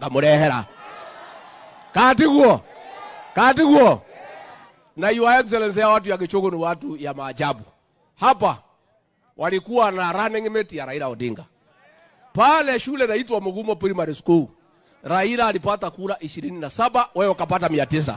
ngamurehera katiguo katiguo na your excellency ya watu ya Gichogo ni watu ya maajabu hapa walikuwa na running mate ya Raila Odinga pale shule naitwa Mugumo Primary School. Raila alipata kura ishirini na saba wewe ukapata mia tisa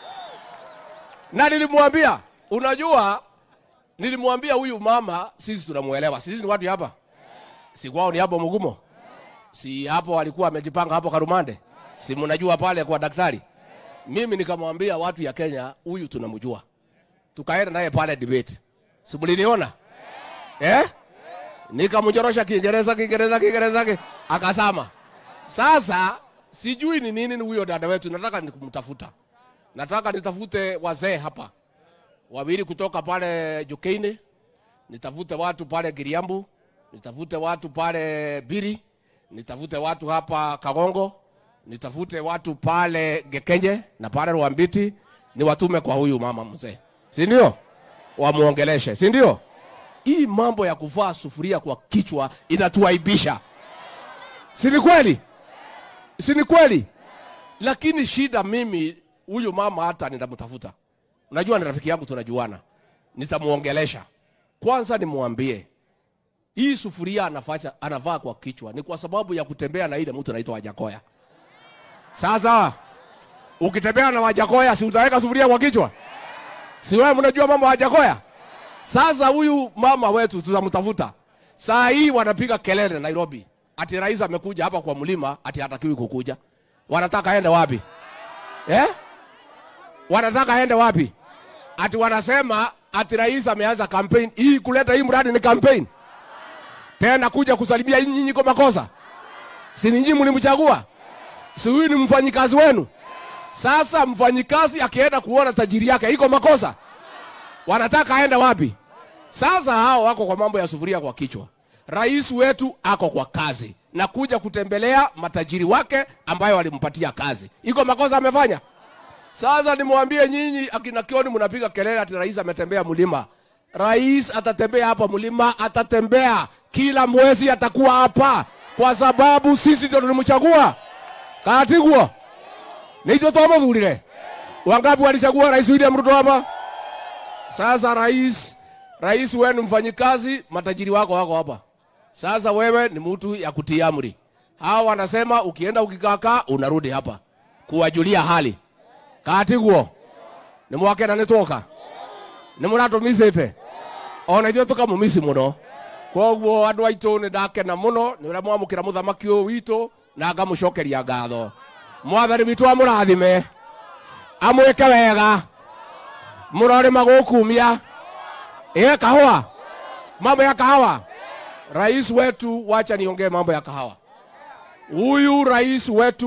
na nilimwambia, unajua, nilimwambia huyu mama, sisi tunamuelewa, sisi ni watu hapa, si kwao ni hapo Mugumo, si hapo walikuwa wamejipanga hapo Karumande, si mnajua pale kwa daktari. Mimi nikamwambia watu ya Kenya, huyu tunamjua, tukaenda naye pale debate, si mliniona eh? nikamnyorosha Kiingereza Kiingereza Kiingereza ki- akasama. Sasa sijui ni nini ni huyo dada wetu, nataka nikumtafuta, nataka nitafute wazee hapa wawili kutoka pale Jukeini, nitafute watu pale Giriambu, nitafute watu pale Biri, nitafute watu hapa Kagongo, nitafute watu pale Gekenye na pale Rwambiti, niwatume kwa huyu mama mzee, si ndio? Wamuongeleshe, si ndio? hii mambo ya kuvaa sufuria kwa kichwa inatuaibisha, si ni kweli? Si ni kweli? Lakini shida mimi, huyu mama hata nitamtafuta, unajua ni rafiki yangu, tunajuana, nitamuongelesha kwanza, nimwambie hii sufuria anafacha, anavaa kwa kichwa ni kwa sababu ya kutembea na ile mtu anaitwa Wajakoya. Sasa ukitembea na Wajakoya, si utaweka sufuria kwa kichwa? Si wewe mnajua mambo ya Wajakoya? Sasa huyu mama wetu tutamtafuta. Saa hii wanapiga kelele Nairobi, ati rais amekuja hapa kwa mlima, ati hatakiwi kukuja. Wanataka aende wapi eh? Wanataka aende wapi? Ati wanasema ati rais ameanza campaign hii, kuleta hii mradi ni campaign tena, kuja kusalimia nyinyi kwa makosa? Si nyinyi mlimchagua? Si huyu ni mfanyikazi wenu? Sasa mfanyikazi akienda kuona tajiri yake iko makosa? wanataka aende wapi? Sasa hao wako kwa mambo ya sufuria kwa kichwa. Rais wetu ako kwa kazi na kuja kutembelea matajiri wake ambayo walimpatia kazi, iko makosa amefanya? Sasa nimwambie nyinyi akina Kioni, mnapiga kelele ati rais ametembea mlima. Rais atatembea hapa mlima, atatembea kila mwezi, atakuwa hapa kwa sababu sisi ndio tulimchagua. Katiguo nitio twamuthurire. Wangapi walichagua rais William Ruto hapa? Sasa rais, rais wewe ni mfanyikazi, matajiri wako wako hapa. Sasa wewe ni mtu ya kutii amri. Hawa wanasema ukienda ukikaka unarudi hapa kuwajulia hali. Katiguo ni mwake na nitoka ni muratumisite ona ithuĩ tũkamũmisi mũno koguo andũ aitũ nĩ ndakena mũno nĩ ũrĩa mwamũkĩra mũthamaki ũyũ witũ na ngamũcokeria ngatho mwathani witũ amũrathime amwĩke wega murorima gukumia ĩwe kahawa mambo ya kahawa rais wetu wacha niongee mambo ya kahawa huyu rais wetu